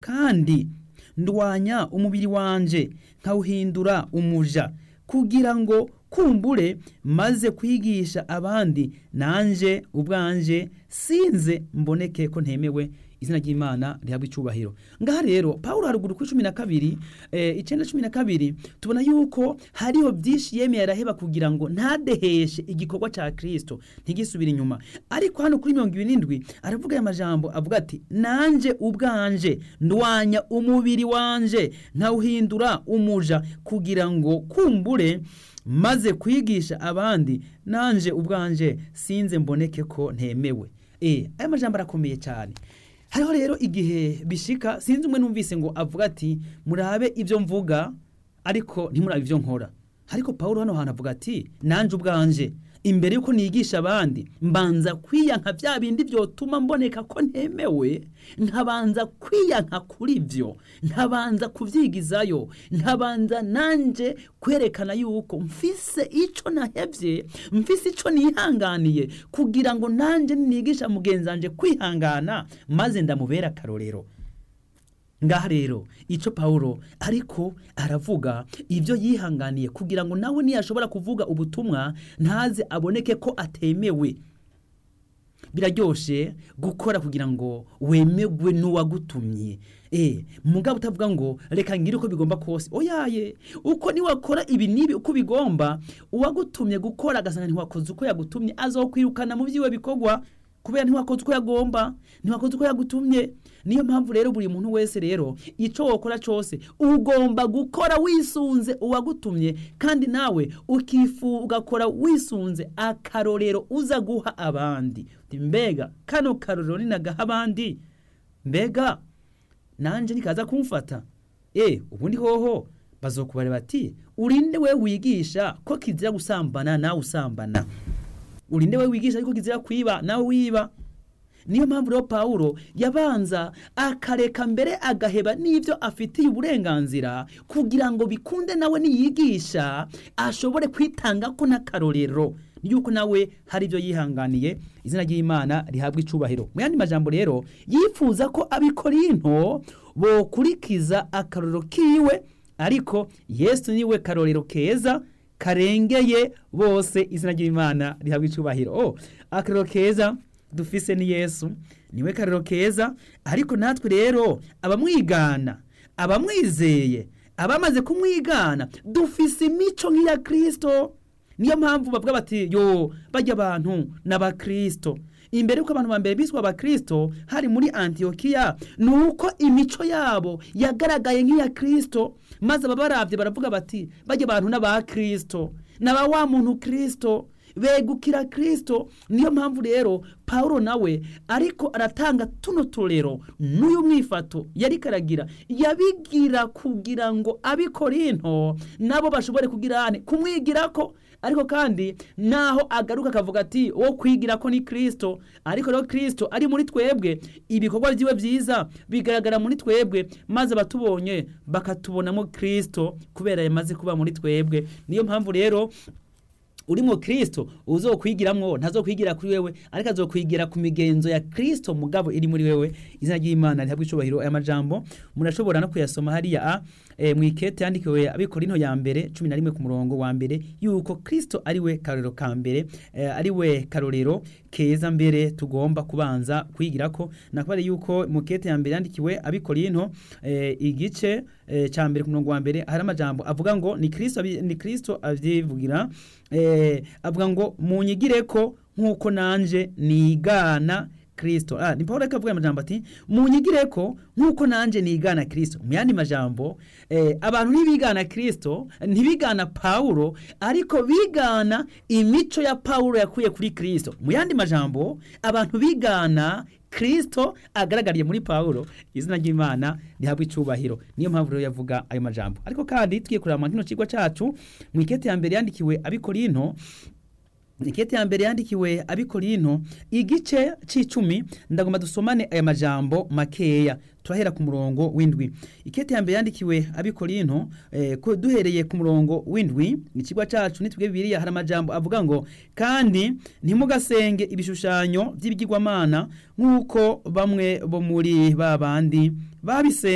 kandi ndwanya umubiri wanje nkawuhindura umuja kugira ngo kumbure maze kwigisha abandi nanje ubwanje sinze mboneke ko ntemewe izina ry'imana rihabwa icyubahiro ngaha rero paul haruguru kuri cumi na kabiri eh, icyenda cumi na kabiri tubona yuko hariho byinshi yemeye araheba kugira ngo ntadeheshe igikorwa cya kirisito ntigisubire inyuma ariko hano kuri mirongo irindwi aravuga aya majambo avuga ati nanje ubwanje ndwanya umubiri wanje nkawuhindura umuja kugira ngo kumbure maze kwigisha abandi nanje ubwanje sinze mboneke ko ntemewe eh aya majambo arakomeye cyane hariho rero igihe bishika sinzi umwe numvise ngo avuga ati murabe ibyo mvuga ariko ntimurabe ibyo nkora ariko paul hano hantu avuga ati nanje ubwanje imbere yuko nigisha abandi mbanza kwiyanka bya bindi byotuma mboneka ko ntemewe nkabanza kwiyanka kuri byo nkabanza kubyigizayo nkabanza nanje kwerekana yuko mfise ico nahevye mfise ico nihanganiye kugira ngo nanje nigisha mugenzi wanje kwihangana maze ndamubera akarorero ngaha rero icyo pawulo ariko aravuga ibyo yihanganiye kugira ngo nawe ntiyashobora kuvuga ubutumwa ntaze aboneke ko atemewe biraryoshe gukora kugira ngo wemerwe n'uwagutumye eh mugabo utavuga ngo reka ngire uko bigomba kose oyaye uko niwakora ibi nibi uko bigomba uwagutumye gukora agasanga ntiwakoze uko yagutumye azokwirukana mu byiwe bikorwa kubera ntiwakoze uko yagomba ntiwakoze uko yagutumye niyo mpamvu rero buri muntu wese rero icyo wakora cyose ugomba gukora wisunze uwagutumye kandi nawe ukifu ugakora wisunze akarorero uza guha abandi mbega kano karorero ninagaha abandi mbega nanjye nikaza kumfata e ubundi hoho bazokubare bati urinde we wigisha ko kizira gusambana nawe usambana urinde we wigisha ariko kizira kwiba nawe wiba niyo mpamvu rero pawulo yabanza akareka mbere agaheba n'ibyo afitiye uburenganzira kugira ngo bikunde nawe niyigisha ashobore kwitanga ko n'akarorero yuko nawe hari ibyo yihanganiye izina ry'imana rihabwa icubahiro mu yandi majambo rero yifuza ko abikorinto bokurikiza akarorero kiwe ariko yesu niwe karorero keza karengeye bose izina ry'imana rihabwa icubahiro oh akarorero keza dufise ni yesu niwe karero keza ariko natwe rero abamwigana abamwizeye abamaze kumwigana dufise imico nk'iya kirisito niyo mpamvu bavuga bati yo bajya abantu n'abakirisito imbere y'uko abantu ba mbere biswe abakirisito hari muri antiyokiya ni uko imico yabo yagaragaye nk'iya kirisito maze ababarabye baravuga bati bajya abantu n'abakirisito n'aba wa muntu kirisito begukira kirisito niyo mpamvu rero paul nawe ariko aratanga tuno turero n'uyu mwifato yari karagira yabigira kugira ngo abikorinto nabo bashobore kugira kumwigira ko ariko kandi naho agaruka akavuga ati wo kwigira ko ni kirisito ariko rero kirisito ari muri twebwe ibikorwa byiwe byiza bigaragara muri twebwe maze abatubonye bakatubonamo kirisito kubera yamaze kuba muri twebwe niyo mpamvu rero urimo kirisito uzokwigiramwo ntazokwigira kuri wewe ariko azokwigira ku migenzo ya kirisito mugabo iri muri wewe izina ry'imana rihabwa icubahiro aya majambo murashobora no kuyasoma hariya a e, mu ikete yandikiwe abikorino ya mbere cumi na rimwe ku murongo wa mbere yuko kirisito ari we karorero ka mbere e, ari we karorero keza mbere tugomba kubanza kwigira ko nakubare yuko mu kete ya mbere yandikiwe abikorino e, igice e, ca mbere ku murongo wa mbere hari amajambo avuga ngo ni kirisito ni kirisito avyivugira eh, avuga ngo munyigire ko nk'uko nanje nigana kirisito ah, ni paul reka avuga amajambo ati munyigire ko nk'uko nanje nigana kirisito mu yandi majambo eh, abantu ntibigana kirisito ntibigana pawulo ariko bigana imico ya pawulo yakuye kuri kirisito mu yandi majambo abantu bigana kirisito agaragariye muri pawulo izina ry'imana rihabwa icubahiro niyo mpamvu rero yavuga ayo majambo ariko kandi tugiye kureba kino kigo cyacu mu ikete ya mbere yandikiwe abikorinto ikete ya mbere yandikiwe abikorinto igice c'icumi ndagomba dusomane aya majambo makeya turahera ku murongo w'indwi ikete ya mbere yandikiwe abikorinto eh, duhereye ku murongo w'indwi ikigwa cacu nitwe bibiliya hari amajambo avuga ngo kandi ntimugasenge ibishushanyo by'ibigirwamana nk'uko bamwe bo muri ba bandi babise